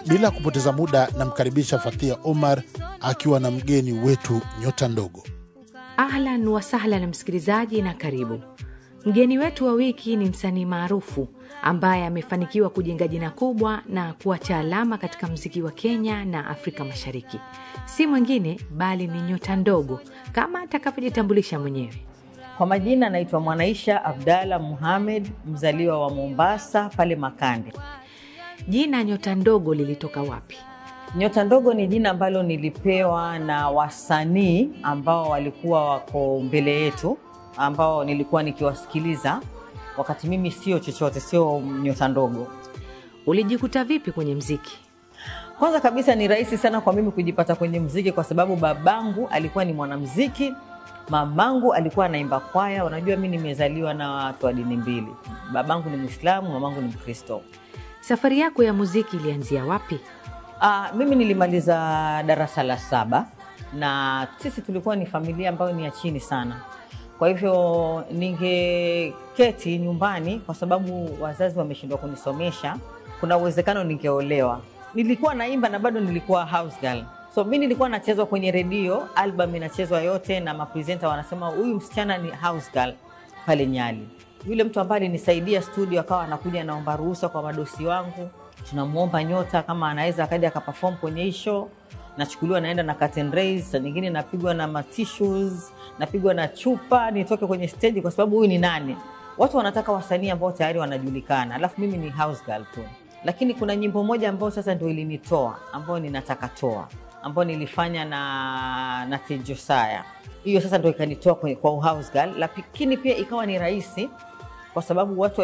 bila kupoteza muda, namkaribisha Fathia Omar akiwa na mgeni wetu nyota ndogo. Ahlan wasahlan msikilizaji, na karibu. Mgeni wetu wa wiki ni msanii maarufu ambaye amefanikiwa kujenga jina kubwa na kuacha alama katika mziki wa Kenya na Afrika Mashariki. Si mwingine bali ni nyota ndogo kama atakavyojitambulisha mwenyewe. Kwa majina anaitwa Mwanaisha Abdalla Muhamed, mzaliwa wa Mombasa pale Makande. Jina nyota ndogo lilitoka wapi? Nyota ndogo ni jina ambalo nilipewa na wasanii ambao walikuwa wako mbele yetu, ambao nilikuwa nikiwasikiliza wakati mimi sio chochote, sio nyota ndogo. Ulijikuta vipi kwenye mziki? Kwanza kabisa ni rahisi sana kwa mimi kujipata kwenye mziki kwa sababu babangu alikuwa ni mwanamziki, mamangu alikuwa anaimba kwaya. Unajua, mi nimezaliwa na watu wa dini mbili, babangu ni Mwislamu, mamangu ni Mkristo. Safari yako ya muziki ilianzia wapi? Uh, mimi nilimaliza darasa la saba na sisi tulikuwa ni familia ambayo ni ya chini sana. Kwa hivyo ningeketi nyumbani, kwa sababu wazazi wameshindwa kunisomesha, kuna uwezekano ningeolewa. Nilikuwa naimba na bado nilikuwa house girl, so mi nilikuwa nachezwa kwenye redio, album inachezwa yote, na mapresenta wanasema huyu msichana ni house girl pale Nyali. Yule mtu ambaye alinisaidia studio akawa anakuja anaomba ruhusa kwa madosi wangu tunamwomba nyota kama anaweza akaja akaperform kwenye hii show. Nachukuliwa naenda na curtain raise, saa nyingine napigwa na matissues, napigwa na chupa nitoke kwenye stage, kwa sababu huyu ni nani? Watu wanataka wasanii ambao tayari wanajulikana, alafu mimi ni house girl tu. Lakini kuna nyimbo moja ambayo sasa ndio ilinitoa, ambayo ninataka toa, ambayo nilifanya na na Tejosaya. Hiyo sasa ndio ikanitoa kwa, kwa house girl, lakini pia ikawa ni rahisi kwa sababu watu